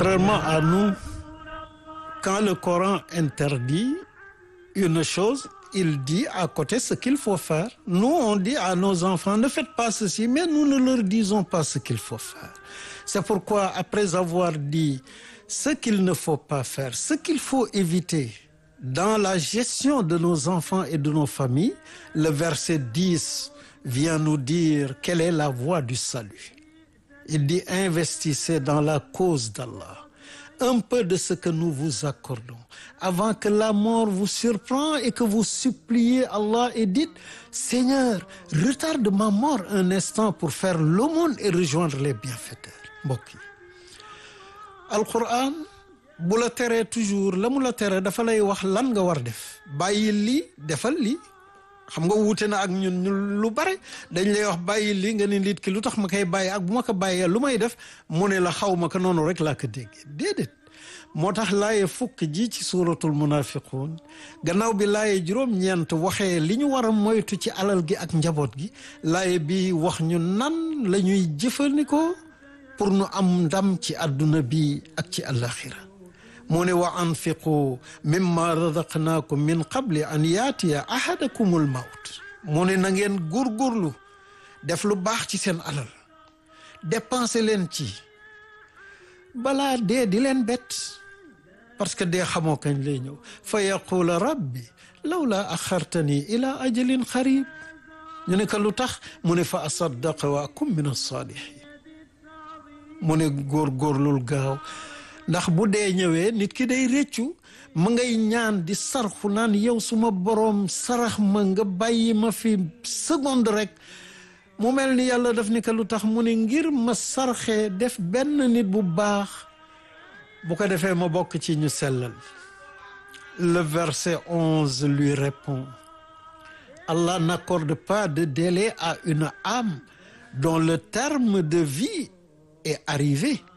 Contrairement à nous, quand le Coran interdit une chose, il dit à côté ce qu'il faut faire. Nous, on dit à nos enfants, ne faites pas ceci, mais nous ne leur disons pas ce qu'il faut faire. C'est pourquoi, après avoir dit ce qu'il ne faut pas faire, ce qu'il faut éviter dans la gestion de nos enfants et de nos familles, le verset 10 vient nous dire quelle est la voie du salut. Il dit investissez dans la cause d'Allah un peu de ce que nous vous accordons avant que la mort vous surprend et que vous suppliez Allah et dites Seigneur retarde ma mort un instant pour faire l'aumône et rejoindre les bienfaiteurs mbokk yi Alquran bu la teree toujours la mu la teree dafa lay wax lan nga war def bàyyi lii defal lii xam nga wuute na ak ñun ñu lu bare dañ lay wax bàyyi lii nga ne nit ki lu tax ma koy bàyyi ak bu ma ko bàyyee lu may def mu ne la xaw ma ko noonu rek laa ko déggee déedéet moo tax laaye fukk ji ci suuratul munafiquun gannaaw bi laaye juróom-ñeent waxee li ñu war a moytu ci alal gi ak njaboot gi laaye bi wax ñu nan la ñuy jëfandikoo pour nu am ndam ci àdduna bi ak ci àllaaxira mu ne wa anfiqu mimma razaqnaakum min qabli an yaatiya ahadakumul mawt mu ne na ngeen góorgóorlu def lu baax ci seen alal dépenser leen ci balaa dee di leen bett parce que dee xamoo kañ lay ñëw fa yaqula rabbi lawla axartani ila ajalin xarib ñu ne ko lu tax mu ne fa asaddaqa wa akum min alsaalihin mu ne góorgóorlul gaaw ndax bu dee ñëwee nit ki day réccu ma ngay ñaan di sarxu naan yow suma boroom sarax ma nga bàyyi ma fi seconde rek mu mel ni yàlla daf ni ko lu tax mu ne ngir ma sarxee def benn nit bu baax bu ko defee ma bokk ci ñu sellal le verset onze lui répond Allah n'accorde pas de délai à une âme dont le terme de vie est arrivé